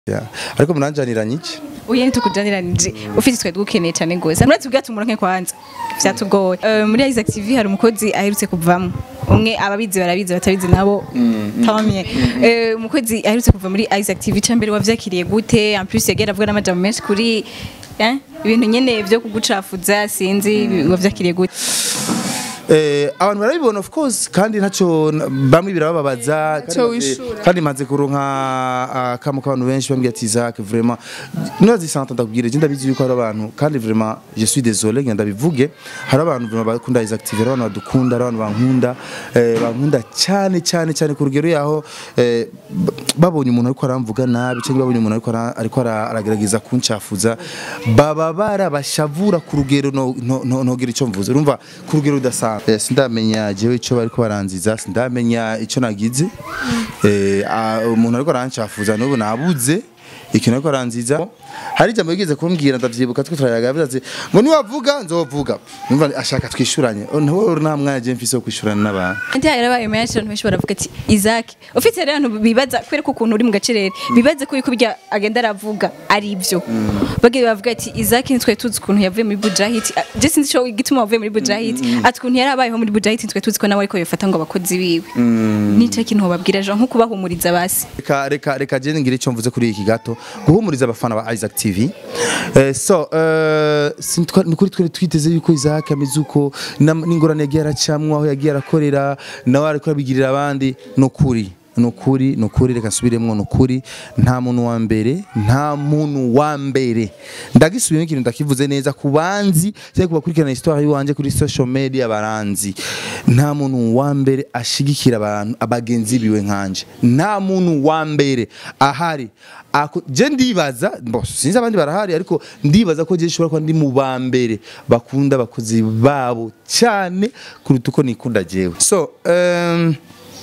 Yeah. ariko muranjaniranye iki uye ntitukujaniranyije ufite twe dukeneye cyane gose muretse ubwacu umuronke kwanza vyatugoye uh, muri Isaac TV hari umukozi aherutse kuvamo umwe ababizi barabizi batabizi nabo tamye Eh, umukozi aherutse kuva muri Isaac TV cyambere wavyakiriye gute en plus yagera avuga n'amajambo menshi kuri eh, ibintu nyene vyo kugucafuza sinzi wavyakiriye gute Eh, abantu barabibona of course kandi ntacyo n- bamwe birabababaza kandi Ntacyo maze- wishura. kandi maze kuronka akamo k'abantu benshi bambwiye ati Isaac vraiment nurazi santa ndakubwira je ndabizi yuko hari abantu kandi vraiment je suis désolé ngenda bivuge hari abantu vraiment bakunda Isaac TV hari abantu badukunda hari abantu bankunda eh, bankunda cyane cyane cyane ku rugero yaho eh, b- babonye umuntu ariko aramvuga nabi cyangwa babonye umuntu ariko ara- ariko ara- aragerageza kuncafuza baba barabashavura ku rugero no- no- no- ntogira icyo mvuze urumva ku rugero rudasanzwe Eh, sindamenya jewe icyo bariko baranziza sindamenya icyo nagize Eh, ah, umuntu ariko arancafuza n'ubu nabuze ikintu ariko aranziza hari ijambo yigeze kumbwira ndavyibuka twe turayaga yavuze ati ngo niwavuga nzovuga numva ashaka twishuranye ntawe nta mwanya je mfise wo kwishurana n'abantu Andi yarabaye menshi abantu benshi baravuga ati Isaac ufite rero abantu bibaza kubera ko ukuntu uri mu gacerere bibaze ko yuko birya agenda aravuga ari ibyo bagiye bavuga ati Isaac nitwe tuzi ukuntu yavuye muri Bujahit Ah, je sinzi cyo igituma wavuye muri Bujahit ati ukuntu yarabayeho muri Bujahit nitwe tuzi ko nawe ariko yofata ngo abakozi biwe nico kintu babwira Jean nko kubahumuriza basi reka reka reka je ngire icyo mvuze kuri iki gato guhumuriza abafana ba Isaac TV eh, so eh, sintwa- ni kuri twe twiteze yuko Isaac ameze uko nam- n'ingorane yagiye aracamwa aho yagiye arakorera nawe ariko abigirira abandi no kuri nukuri nukuri reka nsubiremwo nukuri nta muntu wa mbere nta muntu wa mbere ndagisubiyemo ikintu ndakivuze neza ku banzi cyangwa ku bakurikirana histoire yiwanje kuri social media baranzi nta muntu wa mbere ashigikira abantu abagenzi biwe nkanje nta muntu wa mbere ahari Ako- je ndibaza bo sinzi abandi barahari ariko ndibaza ko je nshobora kuba ndi mu ba mbere bakunda abakozi babo cyane kuruta uko nikunda jewe so um,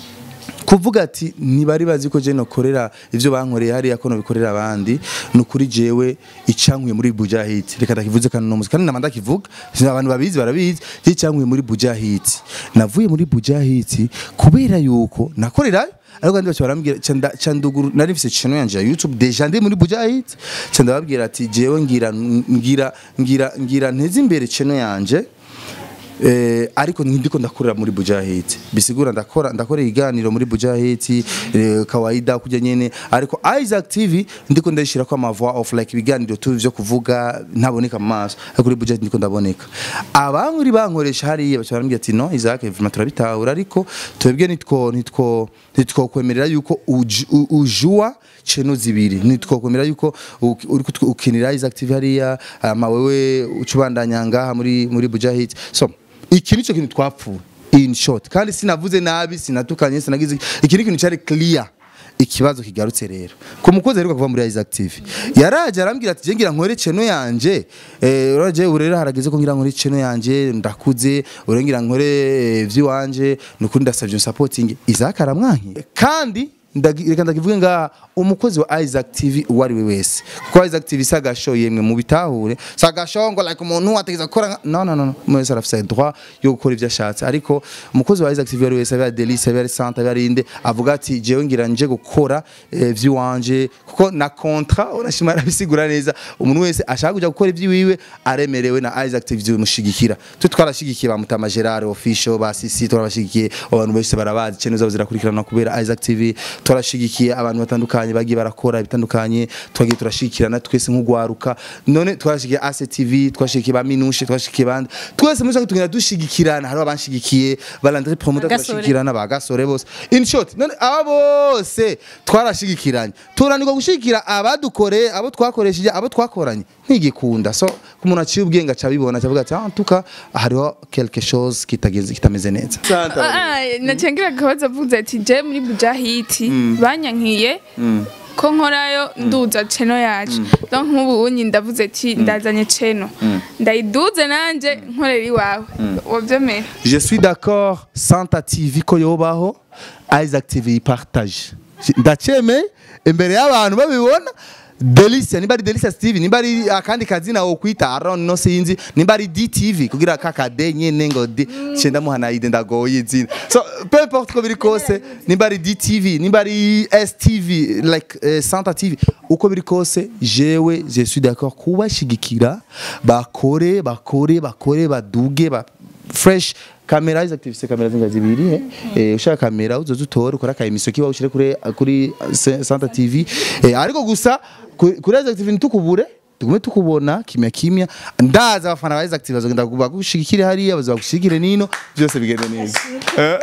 kuvuga ati ntibari bazi ko je nokorera ivyo bankoreye hariya ko nobikorera abandi ni ukuri jewe icankuye muri bujahit reka ndakivuze kandi nomuzi kandi nama ndakivuga sinzi abantu babizi barabizi je icankuye muri bujahit navuye muri bujahit kubera yuko nakorerayo ariko kandi bacu barambwira canda canduguru nari mfise channel yanje ya YouTube deja ndi muri bujahit canda babwira ati jewe ngira ngira ngira ngira nteze imbere channel yanje Eh, ariko ndiko ndakorera muri Bujahit bisigura ndakora ndakora iganiro muri Bujahit eh, kawaida kujya nyene ariko Isaac TV ndiko ndashira kwa ma voix of like ibiganiro tu byo kuvuga ntaboneka mu maso ariko kuri Bujahit ndiko ndaboneka abankuri bankoresha hariya bacha barambwira ati no Isaac vraiment turabitahura ariko twebwe nitwo nitwo nitwo kwemerera yuko uj- u- ujua cheno zibiri nitwokomera yuko u- uri kutw- ukinira Isaac TV hariya ama wewe ucubandanya ngaha muri muri Bujahit so iki nico kintu twapfuye in short kandi sinavuze nabi sinatukanye sinagize iki ni ikintu cyari clear ikibazo kigarutse rero ku mukozi aheruka kuva muri Isaac TV yaraje arambwira ati je ngira nkore cheno yanje eh uraje urera harageze ko ngira nkore cheno yanje ndakuze urengira nkore eh, vyiwanje nukuri ndasavye supporting Isaac aramwanki kandi ndagi- reka ndakivuge nga umukozi wa Isaac TV uwo ari we wese kuko Isaac TV sagasho yemwe mu bitahure sagasho ngo like umuntu ategeza gukora nka- no no no no mwese arafise droit yo gukora ivyo ashatse ariko umukozi wa Isaac TV uwo ari we wese abe Delice abe Santa abe Rinde avuga ati jewe ngira nje gukora eh, vy'iwanje kuko na contrat urashima arabisigura neza umuntu wese ashaka kuja gukora ivy'iwiwe aremerewe na Isaac TV bimushigikira twe twarashigikiye ba Mutama Gerard official ba Sisi turabashigikiye abantu bose barabazi channel zabo zirakurikirana kubera Isaac TV turashigikiye abantu batandukanye bagiye barakora bitandukanye twagiye turashikirana twese nk'ugwaruka none twarashigikiye AC TV twashigikiye ba Minushe twashigikiye bandi twese muri tugenda dushigikirana hari abanshigikiye balandre promoter Gasore. turashigikirana ba gasore bose in short none aba bose twarashigikiranye turanirwa gushigikira abadukoreye abo twakoresheje abo twakoranye ntigikunda so ku muntu aciye ubwenge acabibona acavuga ati ah tuka hariho quelque chose kitagenze kitameze neza nacengira akabazo avuze ati je muri bujahiti banyankiye ko nkorayo nduza ceno yacu donc nk'ubu unyi ndavuze ati ndazanye ceno ndayiduze nanje nkorera iwawe wavyemera je suis d'accord Santa TV ko yobaho Isaac TV partage ndacemeye imbere y'abantu babibona Delicia nimba ari Delicia Steve nimba ari akandi kazina wo kwita Aaron no sinzi nimba ari DTV kugira kakade nyene ngo D cenda muhana ide ndagoye izina so peu importe ko biri kose nimba ari DTV nimba ari STV like uh, Santa TV uko biri kose jewe je suis d'accord kubashigikira bakore bakore bakore baduge ba fresh kamera izi active kamera zinga zibiri eh eh ushaka kamera uzoza utore ukora ka emission kiba ushire kuri kuri Se- Santa TV eh ariko gusa ku- kuri izi active ntukubure tugume tukubona kimya kimya ndaza abafana ba izi active bazogenda bagushigikire hariya bazagushigikire nino byose bigende neza Eh.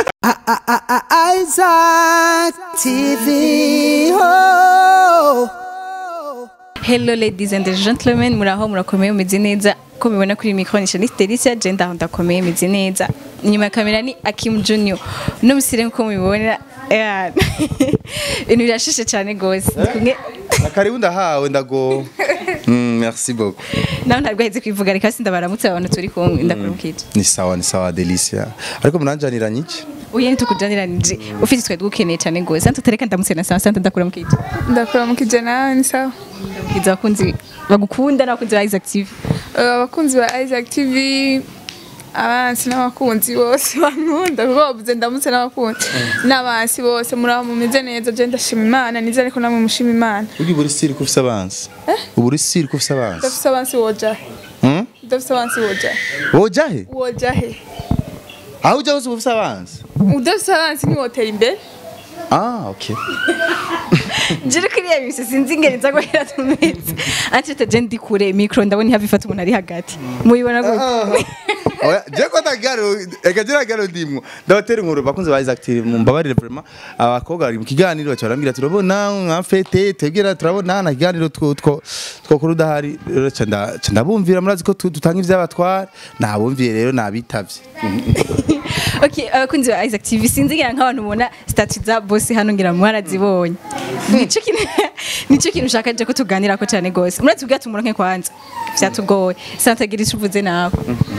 Isaac TV. Oh. Hello ladies and gentlemen muraho murakomeye mumeze neza ko mubibona kuri micro ni Shanice Delicia je ndaho ndakomeye meze neza inyuma ya kamera ni Akim Junior no musire nko mubibona eh, ibintu birashishe cyane gose ndi kumwe akaribu ndahawe ndago Mm, merci beaucoup nawe ntabwo aheze kwivuga reka sindabaramutse abantu turi kumwe ndakurumukije ni sawa ni sawa Delicia ariko munanjaniranye iki uye ntitukujaniranyije ufite twe dukeneye cyane gose santu tereka ndamutse na sawa santu ndakuramukije ndakora mu kijana ni sawa ndamukiza abakunzi bagukunda n'abakunzi ba Isaac TV Eh, abakunzi ba Isaac TV abansi n'abakunzi bose bankunda kuko bavuze ndamutse n'abakunzi n'abansi bose muraba mumeze neza je ndashima imana nizere ko namwe mushima imana uri buri siri ko ufise abansi ubu uri siri ko ufise abansi udafise abansi woja he Hmm? udafise abansi woja he woja he woja he aho ujya hose uba ufise abansi udafise abansi ntiwotera imbere ah okay Jiri kiriya bise sinzi ingeri nza guhera tumeze. Ati tete ndi kure micro ndabona hafi fata umuntu ari hagati. Muyibona gute? Oya, je ko ndagaro eka je ndagaro ndimwo ndabatera inkuru bakunze ba Isaac TV mumbabarire vraiment abakobwa bari mu kiganiro baca barambwira turabona nka fete tebwira turabona na kiganiro two two two kuri udahari rero ca nda- ca ndabumvira murazi ko tu- dutanga ivyabatwara nabumviye rero nabitavye Okay, abakunzi ba Isaac TV sinzi ngira nk'abantu mubona statut za boss hano ngira mwarazibonye. Nico kintu nico kintu ushaka je ko tuganira ko cyane gose. Murazi ubwa tumuronke kwanza. Vyatugoye. Santagira icuvuze nawe.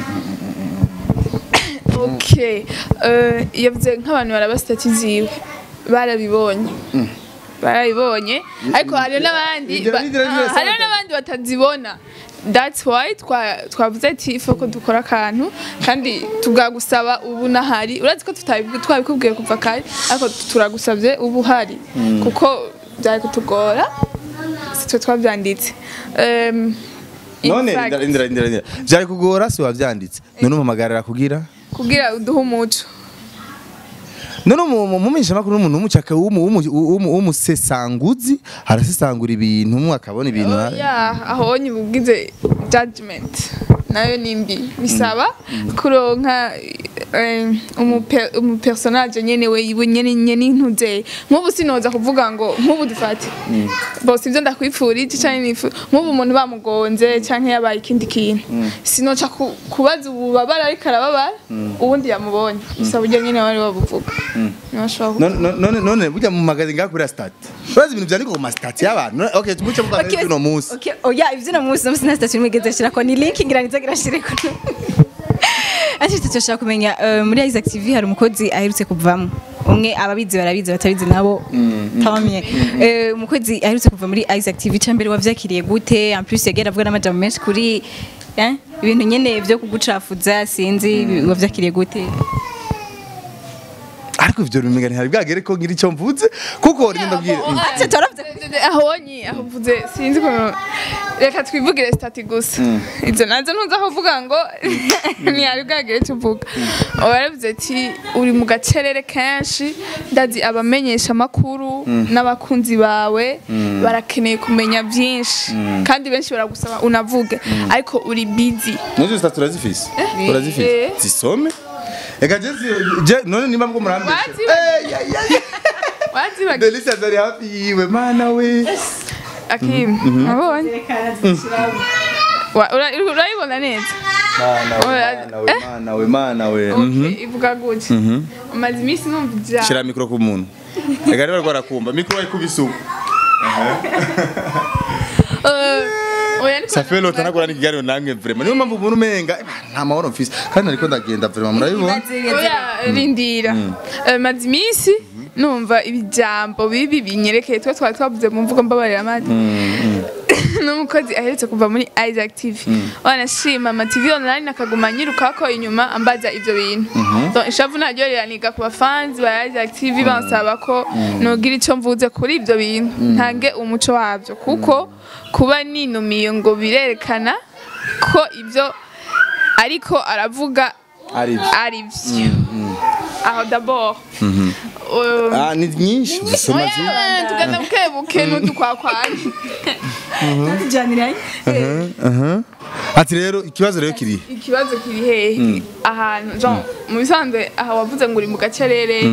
okay Eh, yavuze nk'abantu baraba stati ziwe barabibonye barabibonye ariko hariho n'abandi Ibyo ba- bigira bigira ah, hariho santa. n'abandi batazibona that's why twa- twavuze ati ifu ko dukora akantu kandi tugagusaba ubu nahari urazi ko tutabi- twabikubwiye kuva kare ariko turagusabye ubu uhari kuko byari kutugora si twe twabyanditse Em, in none fact, indira indira indira indira. vyari kugora si wavyanditse none umuhamagarira kugira kugira uduhe umuco none umumenyesha makuru n'umuntu w'umucaka w'umu- w'umu- w'umu- w'umusesanguzi arasesangura ibintu mu akabona ibintu Oh, yeah, aho nyibubwize judgment nayo ni mbi bisaba kuronka eh, umupe- umupersonage nyene we iwe nyene nyene intuze nk'ubu sinoza kuvuga ngo nk'ubu dufate bose ibyo ndakwipfurije canke nifu nk'ubu umuntu bamugonze canke yabaye ikindi kintu sinoca ku- kubaza ububabara ariko arababara uwundi yamubonye bisaba uburyo nyene wari wabuvuga Ntibashobora none none none burya mu magazi ngakuri stat urazi ibintu vyandika ku ma stat y'abantu None- okay tumuce mu Okay, uno munsi Okay, oya ivyo no musi no musi na statut mwigeze shira ko ni link ngira nizagira shire ko. Ati tutashaka kumenya eh, muri Isaac TV hari umukozi aherutse kuvamo. Umwe ababizi barabizi batabizi nabo. Tamamye. Eh umukozi aherutse kuva muri Isaac TV cyambere wavyakiriye gute? En plus yagera avuga n'amajambo menshi kuri eh ibintu nyene vyo kugucafuza sinzi wavyakiriye gute? ariko ivyo bimenga ntihari bwagere ko ngira icyo mvuze kuko rinda bwira Ati toravye ahonyi aho mvuze sinzi ukuntu reka twivugire stati gusa izo nazo ntuzi aho uvuga ngo ntiyari bwagire icyo uvuga waravuze ati uri mu gacerere kenshi ndazi abamenyesha amakuru n'abakunzi bawe barakeneye kumenya byinshi kandi benshi baragusaba unavuge ariko uri busy Nazo stat turazifise eh. turazifise zisome Eka je je none nimba mko murambeshe Wazibagiwe. Eh ya ya ya wazibagiye Delicia zari hafi yiwe mana we akim abonye Wa- ura- urayibona neza mana we Oya, mana we mana we mana we Mhm. Okay, ivuga gutya umaze iminsi numva ijambo shira mikro ku muntu Eka rero rwarakumva mikro ayikubise uko Eh, oya niko Safi lota nagora n'ikiganiro namwe vraiment niyo mpamvu umuntu umenga eh, nta mahoro mfise kandi nariko ndagenda vraiment murabibona oya rindira Eh, maze iminsi numva ibijambo bibi binyerekeye twe twari twavuze mu mvugo mbabarira amata n'umukozi aherutse kuva muri Isaac TV wanashima ama TV online akaguma nyirukako inyuma ambaza ivyo bintu donc ishavu naryo riraniga ku bafanzi ba Isaac TV bansaba ko nogira ico mvuze kuri ivyo bintu ntange umuco wavyo kuko kuba ninumiye ngo birerekana ko ivyo ariko aravuga ari byo. ari vyo aho d'abord euh, ah ni nyinshi dusoma zi oya, tugenda bukebuke n'udukwakwanya tujaniranye aha ati rero ikibazo rero kiri ikibazo kiri hehe ahantu Jean mu bisanzwe aha wavuze ngo uri mu gacerere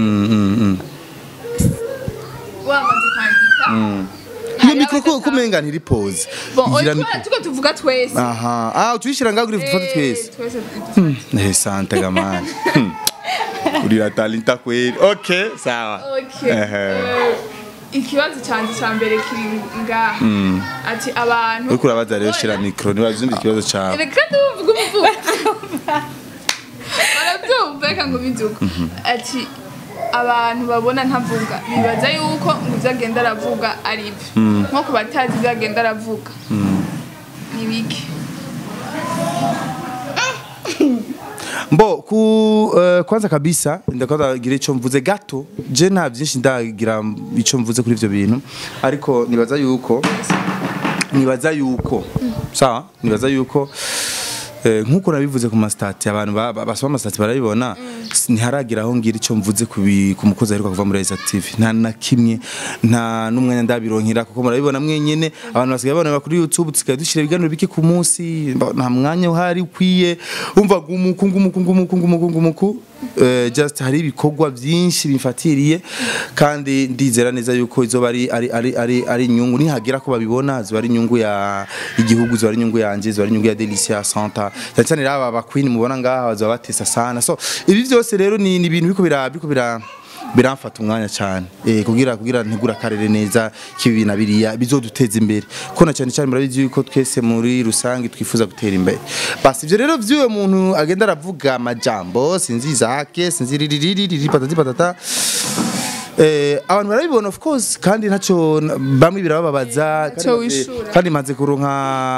wamaze kwandika iyo mikoro ko kumenga ntiri pose bon Igira oya mikoro. tuko tuvuga twese aha ah tuyishira ngaho uri dufate twese Eh, twese eh sante gamani Hmm. uri talenta kweli okay sawa okay Ehe. Eh, ikibazo cyanjye cya mbere kiri ngaha ati abantu uriko urabaza rero shira mikoro ntibazumva ikibazo cawe reka tuvuge umuvugo barabyumva reka ngo biduka ati abantu babona ntavuga bibaza yuko ngo ibyo agenda aravuga ari byo nko ku batazi ibyo agenda aravuga ni bike mbo ku uh, kwanza kabisa ndakwanza gira ico mvuze gato je nta byinshi ndagira ico mvuze kuri ivyo bintu ariko nibaza yuko nibaza yuko sawa nibaza yuko eh, nkuko nabivuze ku mastati abantu ba- ba- basoma amastati barabibona s- ntiharagira aho ngira ico mvuze ku bi- ku mukozi aheruka kuva muri Isaac TV nta na kimwe nta n'umwanya ndabironkera kuko murabibona mwenyene abantu basigaye babona kuri YouTube tusigaye dushira ibiganiro bike ku munsi mba- nta mwanya uhari ukwiye umva gumuku gumuku gumuku gumuku gumuku eh, just hari ibikorwa byinshi bifatiriye kandi ndizera neza yuko izoba ari ari ari ari, ari inyungu nihagira ko babibona ziba ari inyungu ya igihugu ziba ari inyungu yanje ziba ari inyungu ya Delicia Santa cyane cyane rero aba queen mubona ngaha bazoba batesa sana so ibi byose rero ni ni ibintu biko bira biko bira biramfata umwanya cyane eh kugira kugira ntegura karere neza kibi na biriya bizoduteza imbere ko na cyane cyane murabizi yuko twese muri rusange twifuza gutera imbere basi ivyo rero vyuwe muntu agenda aravuga amajambo sinzi zake sinzi ririri patati patata Eh, abantu barabibona of course kandi ntacyo bamwe birababaza kandi Ntacyo maze- wishura. kandi maze kuronka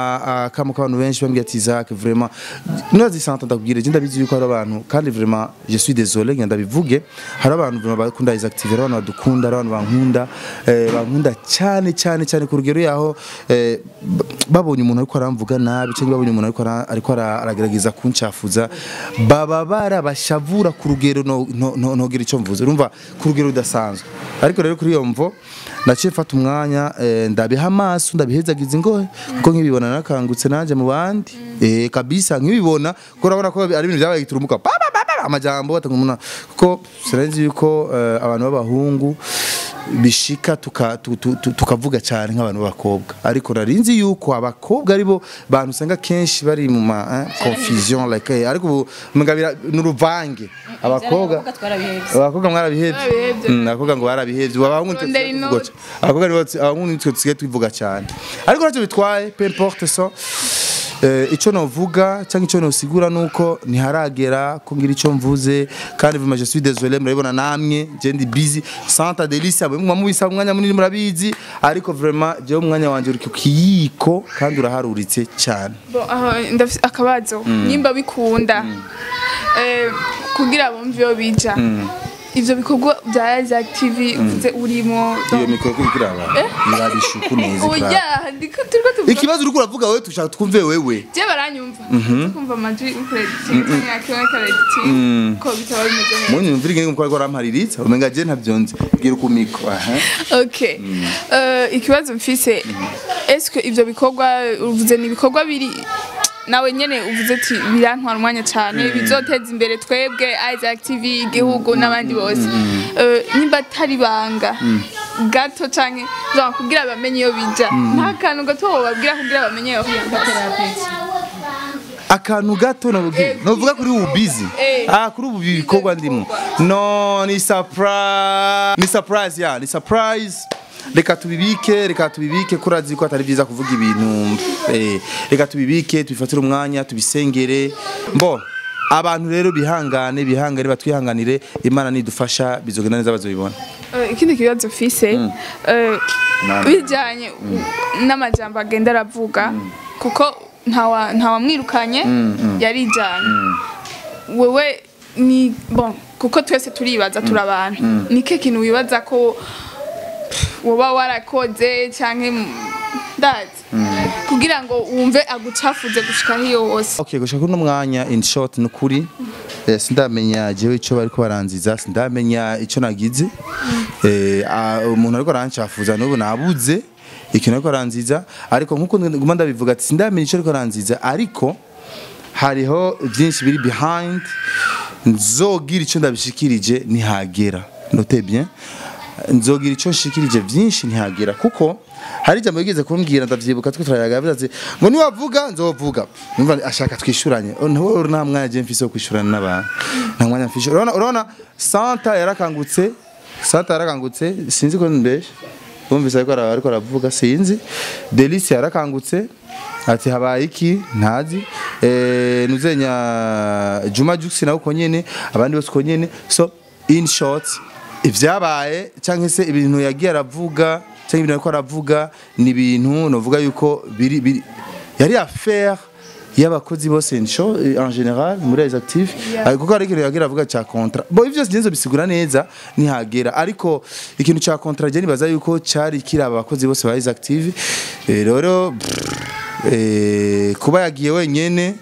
akamo k'abantu benshi bambwiye ati Isaac vraiment nurazi santa ndakubwira je ndabizi yuko hari abantu kandi vraiment je suis désolé ngenda bivuge hari abantu vraiment bakunda Isaac TV hari abantu badukunda hari abantu bankunda eh, bankunda cyane cyane cyane ku rugero yaho eh, b- babonye umuntu ariko aramvuga nabi cyangwa babonye umuntu ariko ara- ariko ara- aragerageza kuncafuza baba barabashavura ku rugero no- no- no- nogira icyo mvuze urumva ku rugero rudasanzwe ariko rero kuri iyo mvo naciye mfata umwanya eh, ndabiha amaso ndabihezagiza ingohe kuko nkibibona nakangutse nanje mu bandi eh kabisa nkibibona kuko urabona ko ari ibintu byabaye giturumuka pa, pa, pa, pa, amajambo batanga umuntu kuko sinzi yuko eh, abantu b'abahungu bishika tuka- tu- tu- tu- tukavuga cyane nk'abantu b'abakobwa ariko narinzi yuko abakobwa aribo bantu usanga kenshi bari mu ma eh, confusion like eh, ariko ubu umenga bira- n'uruvange abakobwa abakobwa mwarabihebye Barabihevye. Mm, abakobwa ngo barabihebye ubu abahungu nitwe Rondera tusigaye tuvuga inoti. ca- abakobwa nibo tsi- abahungu nitwe tusigaye tubivuga cyane ariko ntacyo bitwaye peu importe so Eh, ico novuga cyangwa ico nosigura nuko ntiharagera ko ngira ico mvuze kandi vraiment je suis désolé murabibona namwe je ndi busy Santa Delicia mwe mwamubisa umwanya munini murabizi ariko vraiment je umwanya wanje uri ku kiyiko kandi uraharuritse cyane Bon, aho ndafise akabazo nimba bikunda eh, kugira bumve iyo bija ivyo bikorwa bya Isaac TV uvuze urimo iyo mikoro kuri kiraba irabishuku neza oya ikiraba. ndiko turiko tuvuga ikibazo uriko uravuga wewe tushaka twumve wewe je baranyumva kumva amajwi ukurediting cyangwa kimwe karediting ko bitaba bimeze neza munyu mvira ingene mukora arampariritsa umenga je ntavyonze bwira ku mikro aha okay Eh, ikibazo mfise est-ce que ivyo bikorwa uvuze ni ibikorwa biri nawe nyene uvuze ati birantwara umwanya cyane bizoteza imbere twebwe Isaac TV igihugu n'abandi bose Eh, nimba atari banga gato canke genre kugira bamenye iyo bija nta kantu gato wobabwira kugira bamenye iyo akantu gato novuga Eh, novuga kuri ubu busy Eh. ah kuri ubu bikorwa ndimo no ni surprise ni surprise ya ni surprise reka tubibike reka tubibike kurazi ko atari byiza kuvuga ibintu eh, reka tubibike tubifatire umwanya tubisengere mbo abantu rero bihangane bihangane batwihanganire imana nidufasha bizogenda neza bazobibona Eh, ikindi kibazo fise eh, Nani? bijanye n'amajambo agenda aravuga kuko ntawa- ntawamwirukanye yarijanye wewe ni bon kuko twese turibaza turi abantu nike kintu wibaza ko woba warakoze canke mu- ndazi kugira ngo wumve agucafuze gushika hiyo hose Okay, gushaka kuno mwanya in short nukuri eh, sindamenya jewe ico bariko baranziza sindamenya ico nagize eh ah, umuntu ariko arancafuza n'ubu nabuze ikintu ariko aranziza ariko nkuko nguma ndabivuga ati sindamenya ico ariko aranziza ariko hariho byinshi biri behind nzogira ico ndabishikirije nihagera note bien nzogira ico nshikirije byinshi ntihagera kuko hari ijambo yigeze kumbwira ndavyibuka twe turayaga yavuze ati ngo niwavuga nzovuga numva ashaka twishuranye Oh, ntawe nta mwanya je mfise wo kwishurana n'abantu nta mwanya mfise urabona urabona Santa yarakangutse Santa yarakangutse sinzi ko mbeshe bumvise ariko ara- ariko aravuga sinzi Delice yarakangutse ati habaye iki ntazi eh nuzenya Juma Jux nawe uko nyene abandi bose uko nyene so in short ivyabaye cyangwa se ibintu yagiye aravuga cyangwa ibintu ariko aravuga ni ibintu novuga yuko biri biri yari affaire y'abakozi bose nsho en general muri les actifs yeah. kuko hari ikintu yagira avuga cya contrat bo ivyo sinzo bisigura neza nihagera ariko ikintu cya contrat je nibaza yuko cyari kiri aba bakozi bose ba les actifs Eh, rero pff, eh, kuba yagiye wenyene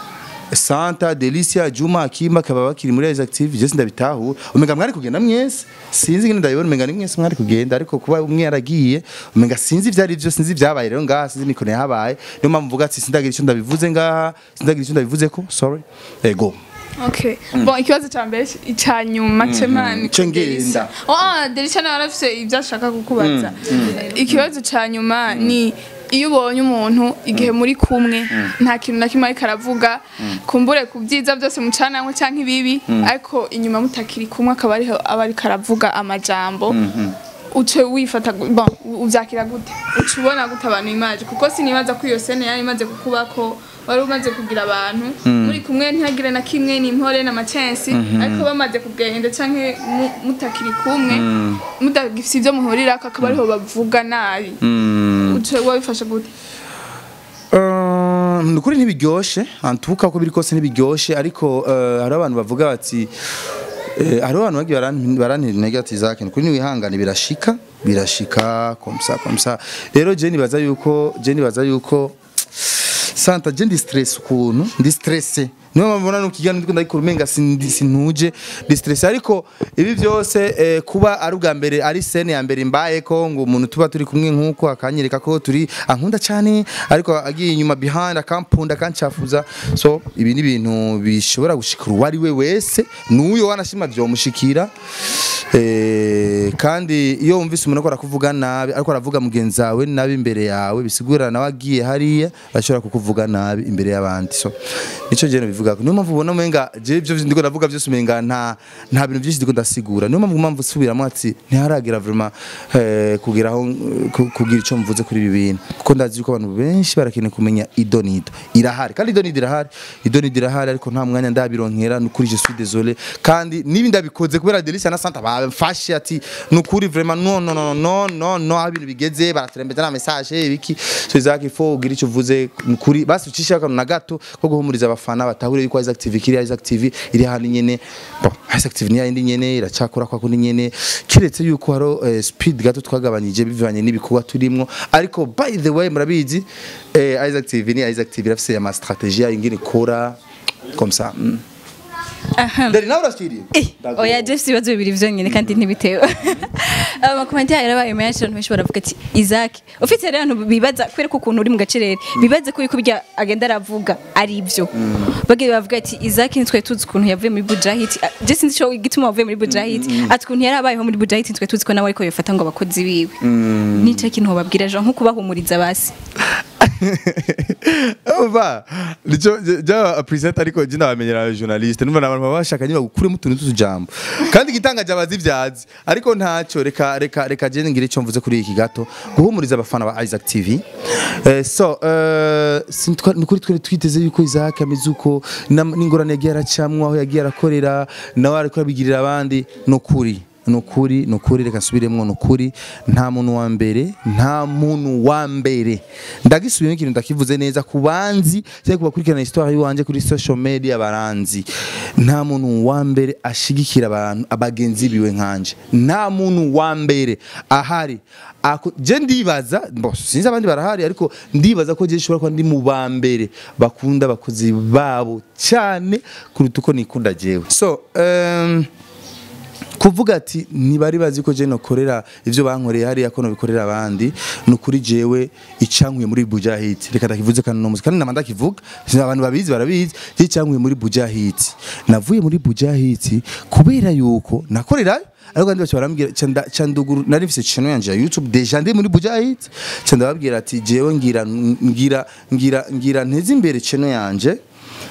Santa, Delicia, Juma, Akimba kaba bakiri muri les active je sindabitahura umenga mwari kugenda mwese sinzi ngene ndabibona umenga ni mwese mwari kugenda ariko kuba umwe yaragiye umenga sinzi ivyari byo sinzi vyabaye rero ngaha sinzi mikone yahabaye niyo mpamvu mvuga ati sindagira icyo ndabivuze ngaha sindagira icyo ndabivuze ko sorry ego Okay. Bon, ikibazo ca mbere ica nyuma cemani. Ce ngenda. Oh, Delisha nawe arafise ivyo ashaka kukubaza. Ikibazo ca nyuma ni iyo ubonye umuntu igihe muri kumwe nta kintu na kimwe ariko aravuga kumbure ku byiza byose mucanamwe canke ibibi ariko inyuma mutakiri kumwe akaba ariho aba ariko aravuga amajambo uce wifata gu- bon uvyakira gute uca ubona gute abantu imaje kuko sinibaza ko iyo sene yari imaze kukubako wari umaze kugira abantu muri kumwe ntihagire na kimwe n'impore n'amacensi ariko bamaze kugenda canke mu- mutakiri kumwe mutagifise ivyo muhurirako akaba ariho bavuga nabi uce wabifashe gute Uh, nukuri ntibiryoshe antuka ko biri kose ntibiryoshe ariko uh, hari abantu bavuga bati eh, hari abantu bagiye baran- barantera intege ati Isaac nukuri niwihangane birashika birashika komsa komsa rero je nibaza yuko je nibaza yuko Santa je ndi stress ukuntu ndi stresse niyo mpamvu mbona nukigana ndiko ndayikora umenga sindi- sinuje ndi stress ariko ibi byose eh, kuba ari ubwa mbere ari scene ya mbere mbaye ko ngo umuntu tuba turi kumwe nkuko akanyereka ko turi ankunda cyane ariko agiye inyuma behind akampunda akancafuza so ibi ni ibintu bishobora gushikira uwo ari we wese n'uyo wanashima byomushikira Eh, kandi iyo wumvise umuntu ariko arakuvuga nabi ariko aravuga mugenzi wawe nabi imbere yawe bisigura nawe agiye hariya bashobora kukuvuga nabi imbere y'abandi so nico je bivuga niyo mpamvu ubona umenga je ibyo ndiko ndavuga byose umenga nta nta bintu byinshi ndiko ndasigura niyo mpamvu mpamvu subiramo ati ntiharagera vraiment eh, kugira aho ku- kugira ico mvuze kuri ibi bintu kuko ndazi yuko abantu benshi barakeneye kumenya idonido irahari kandi idonido irahari idonido irahari ariko nta mwanya ndabironkera nukuri je suis désolé kandi nibi ndabikoze kubera Delicia na Santa bamfashe ati nukuri vraiment no no no no no no aho ibintu bigeze baraturembeza na message ibiki so Isaac ifo ugira icyo uvuze nukuri basi ucisha akantu na gato ko guhumuriza abafana batahure yuko Isaac TV kiri Isaac TV iri hano nyene bon Isaac TV ni yindi nyene iracakora kwa kundi nyene kiretse yuko haro eh, speed gato twagabanyije bivanye n'ibikorwa turimwo ariko by the way murabizi eh, Isaac TV ni Isaac TV irafise ama strategie ingene ikora comme ça mm. Dari nawe urashiriye Ndago- oya Jeff ibibazo bibiri vyonyene kandi ntibitewe amakomantere yarabaye menshi abantu benshi baravuga ati Isaac ufite rero abantu bibaza kwereka ukuntu uri mu gacerere bibaze ko yuko birya agenda aravuga ari ivyo bagiye bavuga ati Isaac nitwe tuzi ukuntu yavuye muri Bujahit je sinzi ico igituma wavuye muri Bujahit ati ukuntu yarabayeho muri Bujahit nitwe tuzi ko nawe ariko yofata ngo abakozi biwe nico kintu wababwira Jean nko kubahumuriza basi Umva nico jya present ariko je ndabamenyera journaliste numva nabantu baba bashaka nyine bagukuremo utuntu tw'utujambo kandi igitangaje abazivyazi ariko ntaco reka reka reka je ngire ico mvuze kuri iki gato guhumuriza abafana ba Isaac TV eh, so eh sintwa nukuri twari twiteze yuko Isaac ameze uko nam- n'ingorane yagiye aracamwa aho yagiye arakorera nawe ariko abigirira abandi nukuri nukuri nukuri reka nsubiremwo nukuri nta muntu wa mbere nta muntu wa mbere ndagisubiyemo ikintu ndakivuze neza ku banzi cyangwa ku bakurikirana histoire yiwanje kuri social media baranzi nta muntu wa mbere ashigikira abantu abagenzi biwe nkanje nta muntu wa mbere ahari Ako- je ndibaza bo sinzi abandi barahari ariko ndibaza ko je nshobora kuba ndi mu ba mbere bakunda abakozi babo cyane kuruta uko nikunda jewe so um, kuvuga ati ntibari bazi ko je nokorera ivyo bankoreye hariya ko nobikorera abandi ni ukuri jewe icyankuye muri bujahiti reka ndakivuze kandi no kandi nama ndakivuga Sinzi abantu babizi barabizi je icyankuye muri bujahiti navuye muri bujahiti kubera yuko nakorerayo ariko kandi bacu barambwira canda canduguru nari mfise channel yanje ya YouTube deja ndi muri bujahiti canda babwira ati jewe ngira ngira ngira ngira nteze imbere channel yanje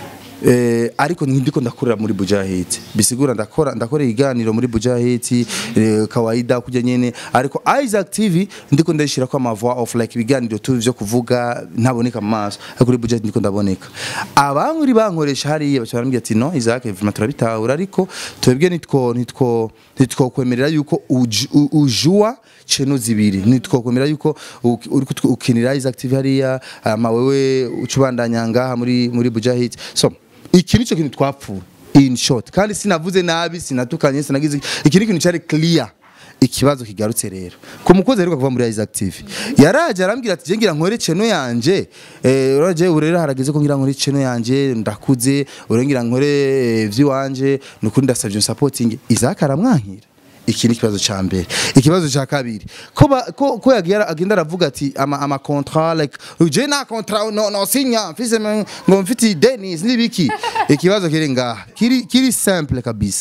Eh, ariko ndiko ndakorera muri Bujahiti bisigura ndakora ndakora iganiro muri Bujahiti eh, kawaida kujya nyene ariko Isaac TV ndiko ndashira ko ama voix of like ibiganiro tu byo kuvuga ntaboneka mu maso ariko kuri Bujahiti ndiko ndaboneka abankuri bankoresha hariya bacha barambwira ati no Isaac vraiment turabitahura ariko twebwe nitwo nitwo nitwo kwemerera yuko uj- u- ujua cheno zibiri nitwo kwemerera yuko u- uri kutw- ukinira Isaac TV hariya ama wewe ucubandanya ngaha muri muri Bujahiti so iki nicyo kintu twapfuye in short kandi sinavuze nabi sinatukanye sinagize iki ni ikintu cyari clear ikibazo kigarutse rero ku mukozi aheruka kuva muri Isaac TV yaraje arambwira ati ngira nkore cheno yanje eh uraje urera harageze ko ngira nkore cheno yanje ndakuze urengira nkore eh, vy'iwanje nukuri ndasavye supporting Isaac aramwankira iki ni ikibazo ca mbere ikibazo ca kabiri ko ba- ko ko yagiye ara- agenda aravuga ati ama ama contrat like je na contrat no no sinya mfise me- ngo mfiti Dennis nibiki ikibazo kiri ngaha kiri kiri simple kabisa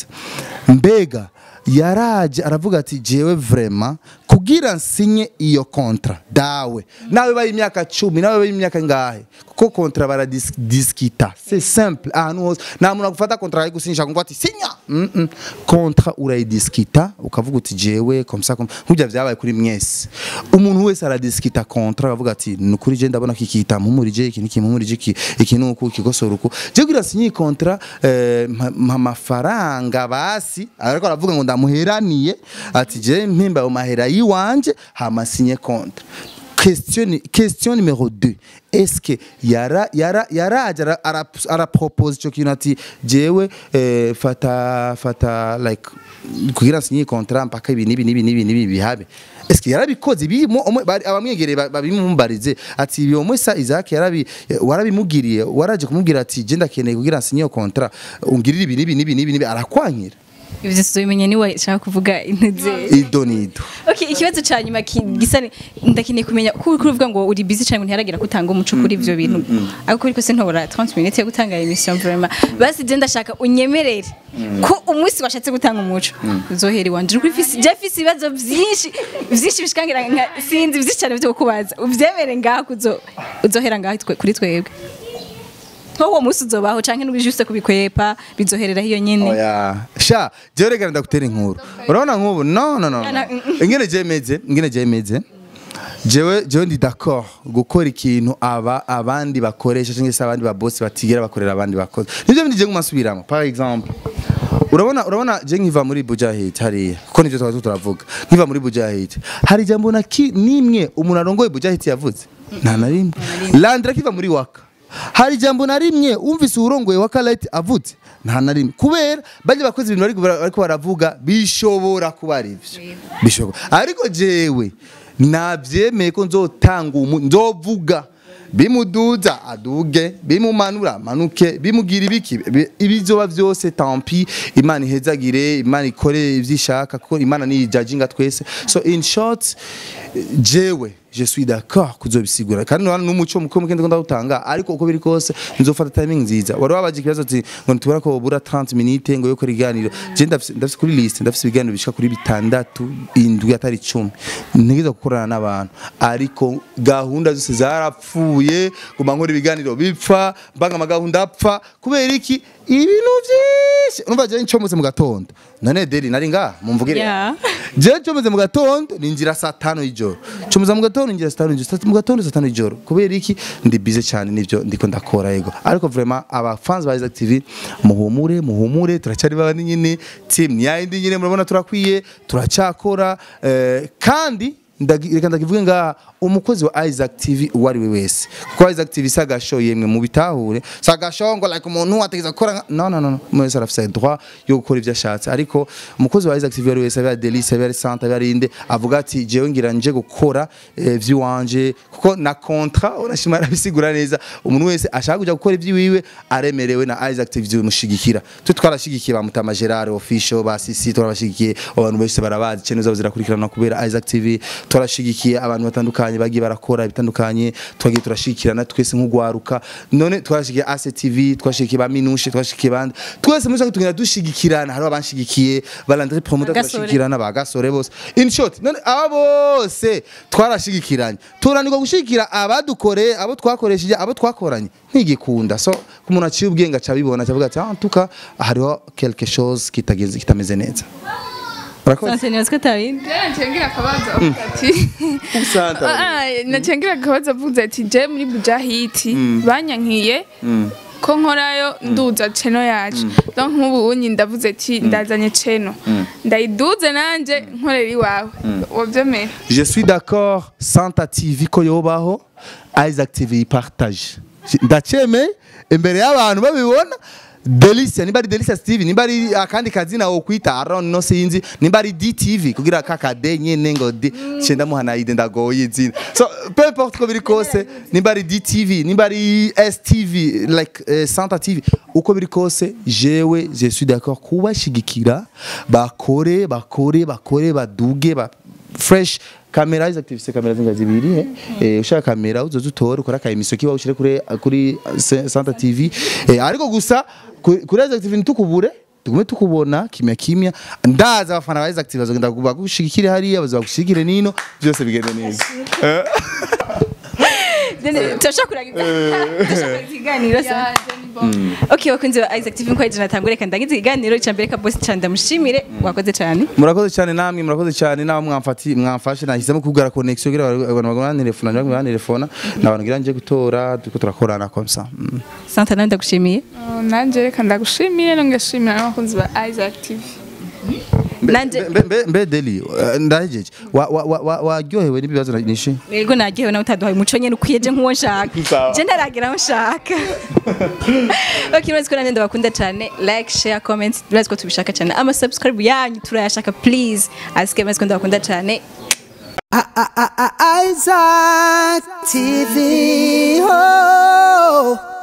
mbega yaraje aravuga ati jewe vraiment kugira nsinye iyo kontra dawe nawe bayi imyaka cumi nawe bayi imyaka ngahe kuko kontra baradiskita c'est simple ahantu hose nta muntu agufata kontra ayigusinyisha ngo ati sinya mm -mm. kontra urayidiskita ukavuga uti jewe comme ça comme nk'ibyo vyabaye kuri mwese umuntu wese aradiskita kontra akavuga ati ni ukuri je ndabona ko iki kitampumurije iki ntikimpumurije iki iki ni uku ikigosora uku je kugira sinye iyi kontra eh, mpa mpa amafaranga basi ariko aravuga ngo ndamuheraniye ati je mpimba ayo mahera yiwanje hama sinye kontra question question numéro 2 est-ce que yara yara yaraje ara- ara arapropose ico kintu ati jewe eh, fata fata like kugira sinye contrat mpaka ibi nibi nibi nibi nibi bihabe est-ce que yarabikoze bimo abamwegereye ba- babimumbarize ati ibi omwe sa Isaac yarabi warabimugiriye waraje kumubwira ati je ndakeneye kugira sinye iyo contrat ungirira ibi nibi nibi nibi nibi arakwankira ivyo tuzobimenye niwe nshaka kuvuga intuze idonido Okay, ikibazo ca nyuma ki- gisa ni- ndakeneye kumenya ko uri kuvuga ngo uri busy cyane ngo ntiharagira gutanga umuco kuri ivyo bintu ariko ariko se ntobora 30 minutes yo gutanga emission vraiment basi je ndashaka unyemerere ko umunsi washatse gutanga umuco uzohera iwanje uri fisi je fisi ibibazo vyinshi vyinshi bishikangira nka sinzi vyinshi cyane byo kubaza uvyemere ngaho kuzo uzohera ngaho twe- kuri twebwe nko uwo munsi uzobaho canke n'ubije juste kubikwepa bizoherera hiyo nyene oya sha jewe reka ndagutera inkuru urabona nk'ubu no no no no. Yana- ingene jemeze ingene jemeze jewe jewe ndi d'accord gukora ikintu aba abandi bakoresha cyangwa se abandi babosi batigera bakorera abandi bakozi nivyo bindi je ngumasubiramo par exemple urabona urabona je nkiva muri Bujahid hariya kuko nivyo twazo turavuga nkiva muri Bujahid hari jambo na ki nimwe umuntu arongoye Bujahid yavuze nta na rimwe Landra kiva muri waka hari jambo na rimwe umvise urongoye waka light avuze nta na rimwe kubera bajye bakoze ibintu bariko bara- bariko baravuga bishobora kuba ari ivyo bishobora ariko jewe navyemeye ko nzotanga umu nzovuga bimuduza aduge bimumanura amanuke bimugira ibiki bi- ibizoba vyose tampi imana ihezagire imana ikore ivyishaka kuko imana ni judginga twese so in short jewe je suis d'accord kuzobisigura kandi nubana n'umuco muko mukende ko ndawutanga ariko uko biri kose nzofata timing nziza wari wabaje ikibazo ati ngo ntubona ko bura 30 minutes ngo yo kora iganiro je ndafise ndafise kuri list ndafise ibiganiro bishika kuri bitandatu indwi atari 10 ntegeza gukorana n'abantu ariko gahunda zose zarapfuye guma nkora ibiganiro bipfa mbanga amagahunda apfa kubera iki ibintu vyinshi urumva je ncomutse mu gatondo none deli nari nga mumvugire Yeah. je comeze mu gatondo ninjira saa tanu y'ijoro comeza mu gatondo ninjira saa tanu y'ijoro Saa- mu gatondo saa tanu y'ijoro kubera iki ndi bize cyane nivyo ndiko ndakora yego ariko vraiment aba fans ba Isaac TV muhumure muhumure turacyari babandi nyine team ni yindi nyine murabona turakwiye turacyakora eh, kandi ndagi- reka ndakivuge nga umukozi wa Isaac TV uwo ari we wese kuko Isaac TV si agasho yemwe mu bitahure si agasho ngo like umuntu ategeza gukora nka- no no no no umuntu wese arafise droit yo gukora ibyo ashatse ariko umukozi wa Isaac TV uwo ari we wese abe ari Delice abe ari Santa abe ari inde avuga ati jewe ngira nje gukora eh, vy'iwanje kuko na contrat urashima arabisigura neza umuntu wese ashaka kuja gukora iby'iwiwe aremerewe na Isaac TV zimushigikira twe twarashigikiye ba Mutama Gerard official ba Sisi twarabashigikiye abantu bose barabazi channel zabo zirakurikirana kubera Isaac TV twarashigikiye abantu batandukanye bagiye barakora ibitandukanye twagiye turashikirana twese nk'ugwaruka none twarashigikiye AC TV twashigikiye ba Minushe twashigikiye bandi twese muri tugenda dushigikirana hari abanshigikiye balandre promoter Bagasore. turashigikirana bagasore bose in short none aba bose twarashigikiranye turanirwa gushigikira abadukoreye abo twakoresheje abo twakoranye ntigikunda so ku muntu aciye ubwenge aca abibona acavuga ati ah tuka hariho quelque chose kitagenze kitameze neza urakoze Sante nibaza ko atabindi nacengira akabazo avuga ati Santa. Ah, ah, nacengira akabazo avuze ati je muri bujahiti banyankiye ko nkorayo nduza cheno yacu donc nk'ubu unyi ndavuze ati ndazanye cheno ndayiduze nanje nkorera iwawe wabyemera Je suis d'accord Santa TV ko yobaho Isaac TV partage ndaceme imbere y'abantu babibona Delicia nimba ari Delicia TV nimba ari akandi kazina wo kwita Aaron no sinzi nimba ari DTV kugira kakade nyene ngo D cenda muhana ide ndagoye izina so peu importe ko biri kose nimba ari DTV nimba ari STV like uh, Santa TV uko biri kose jewe je suis d'accord kubashigikira bakore bakore bakore baduge ba fresh kamera izi active kamera zinga zibiri eh eh ushaka kamera uzoza utore ukora ka emission kiba ushire kuri kuri Se- Santa TV eh ariko gusa ku- kuri izi active ntukubure tugume tukubona kimya kimya ndaza abafana ba izi active bazogenda bagushigikire hariya bazagushigikire nino byose bigende neza turashaka kurangiza turashaka ikiganiro sa okay bakunze ba Isaac TV nkwaje natangure kandi ndagize ikiganiro cya mbere ka boss cyane ndamushimire wakoze cyane murakoze cyane namwe murakoze cyane nawe mwamfati mwamfashe nahisemo kugara connection kugira abantu bagana telefone abantu bagana telefone nabantu ngira nje gutora duko turakorana comme ça mm. Santa nawe ndagushimiye Oh, nanje reka ndagushimire nongashimira n'abakunzi ba Isaac TV nanje mbe mbe mbe deli eh, ndahejeje Wa- wa- wa- wa- waryohewe n'ibibazo na- nishi yego nagiyewe nawe utaduhaye umuco nyene ukwiye je nk'uwo nshaka Sawa. je ndaragera aho nshaka okay murazi ko nanjye ndabakunda cyane like share comment murazi ko tubishaka cyane ama subscribe yanyu turayashaka please asike murazi ko ndabakunda cyane Isaac TV. Oh.